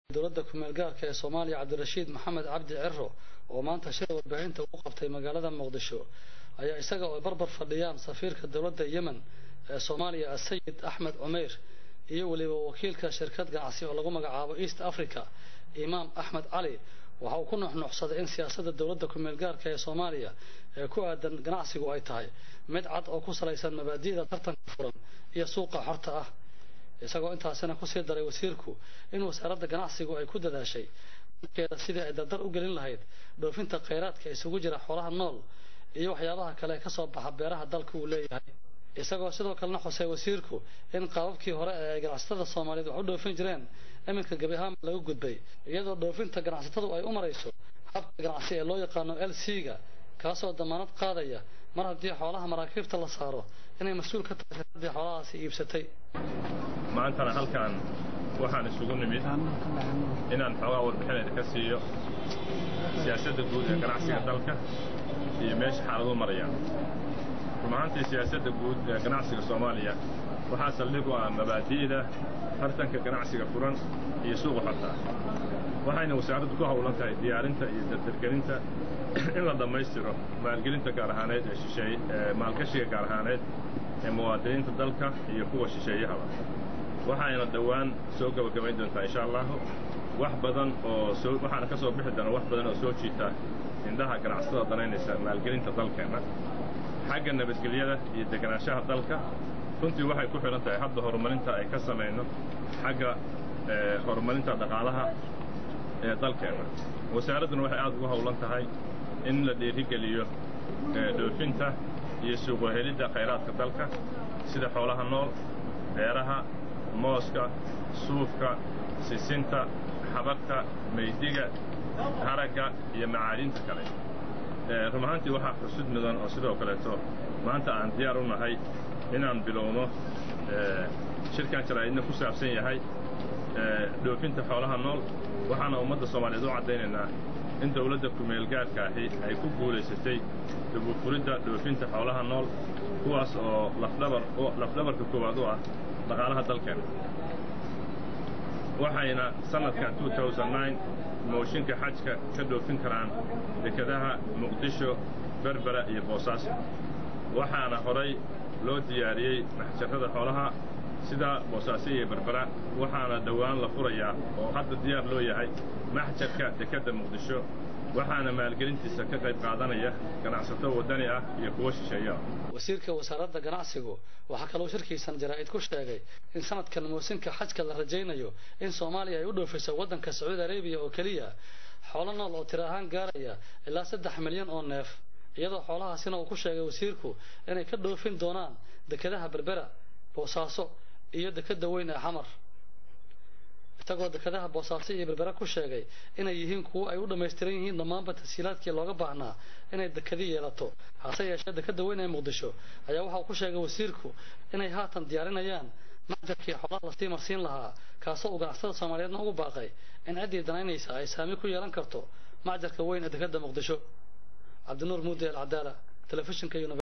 dowladda ku-meel gaarka ee soomaaliya cabdirashiid maxamed cabdi ciro oo maanta shir warbaahinta ugu qabtay magaalada muqdisho ayaa isaga oo barbar fadhiyaan safiirka dowladda yemen ee soomaaliya asayid axmed cumeyr iyo weliba wakiilka shirkad ganacsi oo lagu magacaabo east africa imaam axmed cali waxa uu ku nuxnuxsaday in siyaasadda dowladda ku-meel gaarka ee soomaaliya ee ku aadan ganacsigu ay tahay mid cad oo ku salaysan mabaadi'da tartanka furan iyo suuqa xorta ah isagoo intaasina kusii daray wasiirku in wasaaradda ganacsigu ay ku dadaashay dalkeeda sidii ay dardar u gelin lahayd dhoofinta khayraadka isugu jira xoolaha nool iyo waxyaabaha kale ee kasoo baxa beeraha dalka uu leeyahay isagoo sidoo kalena xusay wasiirku in qaababkii hore ee ay ganacsatada soomaaliyeed wax u dhoofin jireen iminka gebi ahaanba laga gudbay iyadoo dhoofinta ganacsatadu ay u marayso habka ganacsi ee loo yaqaano l c ga kaasoo damaanad qaadaya mar haddii xoolaha maraakiibta la saaro inay mas-uul ka tahay shirkaddii xoolahaasi iibsatay maantana halkan waxaan isugu nimid inaan xoogaa warbixinayda ka siiyo siyaasadda guud ee ganacsiga dalka iyo meesha xaaladuhu marayaan run ahaantii siyaasadda guud ee ganacsiga soomaaliya waxaa saldhig u ah mabaadi'da tartanka ganacsiga furan iyo suuqa xorta waxayna wasaaraddu ku howlan tahay diyaarinta iyo dardargelinta in la dhammaystiro maalgelinta gaar ahaaneed ee shisheeye ee maalgashiga gaar ahaaneed ee muwaadiniinta dalka iyo kuwa shisheeyahaba waxayna dhowaan soo gebagabayn doontaa insha allahu wax badan oo soo waxaana ka soo bixi doona wax badan oo soo jiita indhaha ganacsatada danaynaysa maalgelinta dalkeenna xagga nabadgelyada iyo deganaanshaha dalka runtii waxay ku xidhan tahay hadda horumarinta ay ka samayno xagga horumarinta dhaqaalaha ee dalkeenna wasaaradduna waxay aad ugu howlan tahay in la dhiirigeliyo dhoofinta iyo suuqohelidda khayraadka dalka sida xoolaha nool beeraha mooska suufka sisinta xabagta maydiga haragga iyo macaadinta kale run ahaantii waxaa xusud mudan oo sidoo kaleeto maanta aan diyaar u nahay inaan bilowno shirkan jaraa'idna ku saabsan yahay dhoofinta xoolaha nool waxaana ummadda soomaaliyeed u caddaynaynaa in dawladda ku-meel gaarka ahi ay ku guulaysatay dubufuridda dhoofinta xoolaha nool kuwaas oo lafdhabar lafdhabarka koowaad u ah dhaqaalaha dalkeenna waxayna sannadkan mooshinka xajka ka dhoofin karaan dekadaha muqdisho berbera iyo boosaaso waxaana horay loo diyaariyey maxjarrada xoolaha sida boosaaso iyo berbera waxaana dhowaan la furayaa oo hadda diyaar loo yahay maxjarka dekedda muqdisho waxaana maalgelintiisa ka qayb qaadanaya ganacsato waddani ah iyo kuwo shisheeyo ah wasiirka wasaaradda ganacsigu waxaa kaloo shirkiisan jaraa'id ku sheegay in sanadkan moosinka xajka la rajaynayo in soomaaliya ay u dhoofiso waddanka sacuudi arabiya oo keliya xoolo nool oo tiro ahaan gaaraya ilaa saddex milyan oo neef iyadoo xoolahaasina uu ku sheegay wasiirku inay ka dhoofin doonaan dekedaha berbera boosaaso iyo dekeda weyn ee xamar isagoo dekedaha boosaaso iyo berbera ku sheegay inay yihiin kuwo ay u dhammaystiran yihiin dhammaanba tashiilaadkii looga baahnaa inay dekadi yeelato hase yeeshee dekeda weyn ee muqdisho ayaa waxa uu ku sheegay wasiirku inay haatan diyaarinayaan macjarkii xoolaha lasii marsiin lahaa kaasoo uu ganacsatada soomaaliyeedna ugu baaqay in ciddii danaynaysa ay saami ku yeelan karto macjarka weyn ee dekeda muqdisho cabdinuur muudi alcadaala telefishinka